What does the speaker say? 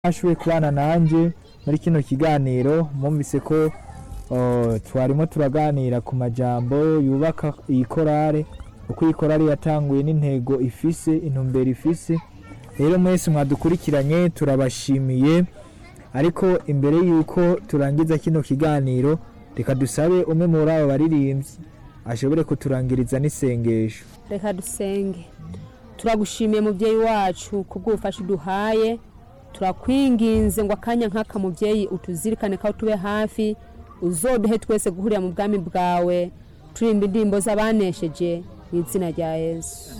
mwashoboye kubana nanjye muri kino kiganiro mwumvise ko uh, twarimo turaganira ku majambo yubaka iyi korale uko iyi korale yatanguye n'intego ifise intumbero ifise rero mwese mwadukurikiranye turabashimiye ariko imbere y'uko turangiza kino kiganiro reka dusabe umwe muri abo baririmbyi ashobore kuturangiriza n'isengesho reka dusenge turagushimiye mubyeyi wacu kubw'ubufasha uduhaye turakwinginze ngo akanya nk'aka mubyeyi utuzirikane ko tube hafi uzoduhe twese guhurira mu bwami bwawe turimba indirimbo z'abanesheje mu izina rya yesu